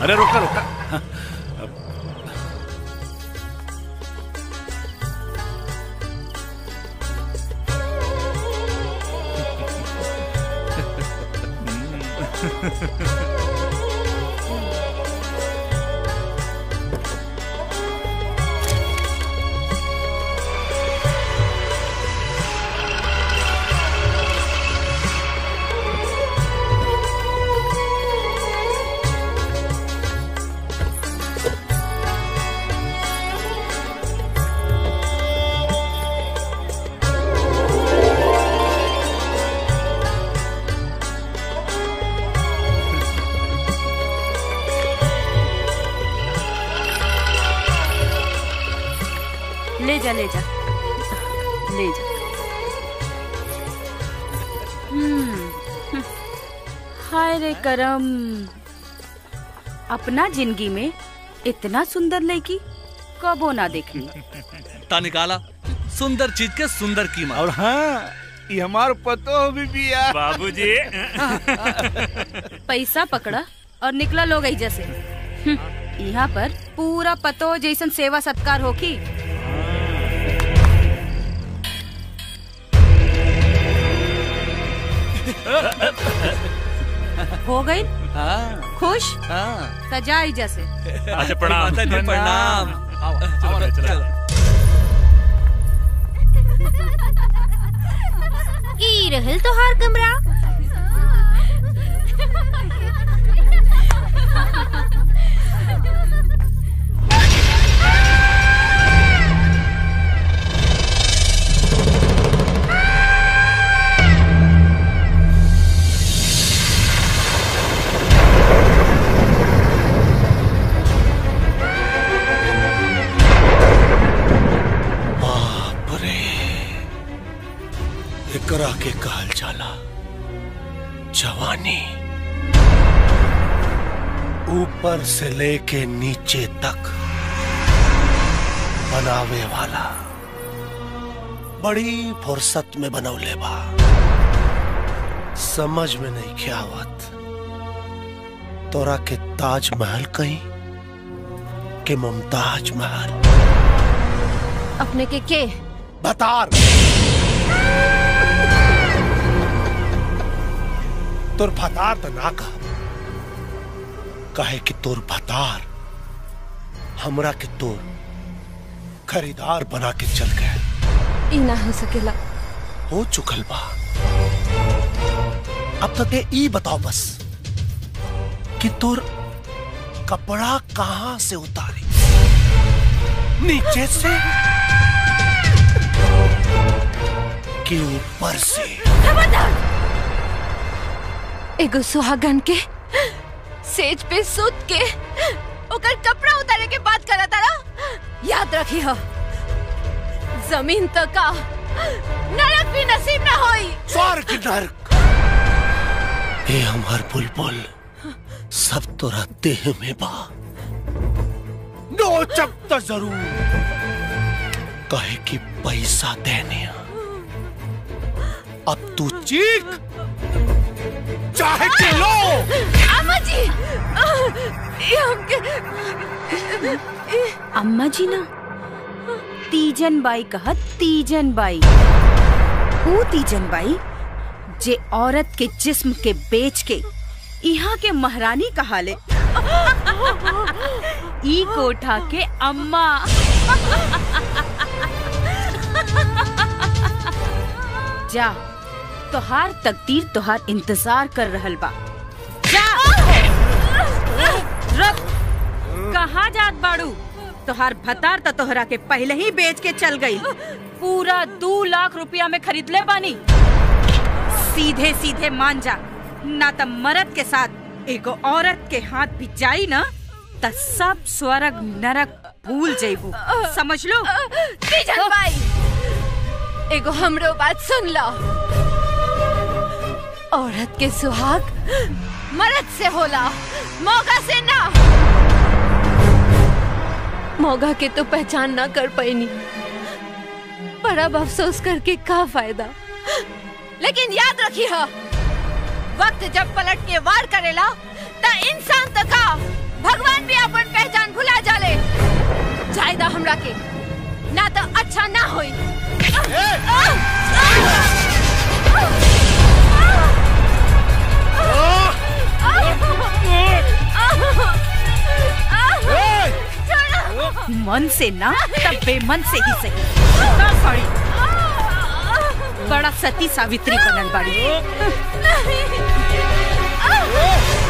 अरे रोका रोका ले जा ले जा ले जा हम्म हाय रे करम अपना जिंदगी में इतना सुंदर लड़की कबो ना देखनी ता निकाला सुंदर चीज के सुंदर कीमत और हाँ ये हमार पतो भी बिया बाबूजी पैसा पकड़ा और निकला लोग ऐजा से हम्म, यहाँ पर पूरा पतो जैसन सेवा सत्कार होखी हो गई हाँ खुश हाँ सजा ऐजा से अच्छा प्रणाम माता जी प्रणाम चलो चलो ई रहल तोहार कमरा बाप रे एकरा के कहल जाला जवानी ऊपर से लेके नीचे तक बनावे वाला बड़ी फुर्सत में बनौले बा समझ में नहीं क्या आवत तोरा के ताजमहल कहीं के मुमताज महल अपने के के बतार तोर भतार तो ना कह कहे कि तोर भतार हमरा के तोर खरीदार बना के चल गए ई ना हो सकेला हो चुकल बा अब तक ये ई बताओ बस कि तोर कपड़ा कहां से उतारी नीचे से कि ऊपर से एगो सुहागन के सेज पे सुत के ओकर कपड़ा उतारे के बात करा तारा याद रखी हो जमीन तो का नरक भी नसीब ना होई स्वर्ग नरक ये हमार बुलबुल सब तोरा देह में बा नोचब तो जरूर कहे कि पैसा देने अब तू चीख चाहे कि लो अम्मा जी ये हमके अम्मा जी ना तीजन बाई कहत तीजन बाई ऊ तीजन बाई जे औरत के जिस्म के बेच के यहाँ के महारानी कहाले ई कोठा के अम्मा जा तोहार तकदीर तोहार इंतजार कर रहल बा जा रुक कहाँ जात बाड़ू तोहार भतार त तोहरा के पहले ही बेच के चल गई पूरा दो लाख रुपया में खरीद ले बानी सीधे सीधे मान जा ना त मर्द के साथ एगो औरत के हाथ भी जाई ना त सब स्वर्ग नरक भूल जइबू समझ लो तीजन बाई एगो हमरो बात सुन लो औरत के सुहाग मर्द से होला मौका से ना मौका के तो पहचान ना कर पैनी पर अब अफसोस करके का फायदा लेकिन याद रखी हो वक्त जब पलट के वार करेला त इंसान तो का भगवान भी अपन पहचान भुला जाले जायदा हमरा के ना तो अच्छा ना होई मन से ना तब बेमन से ही सही ना सॉरी बड़ा सती सावित्री बनल बाड़ी नहीं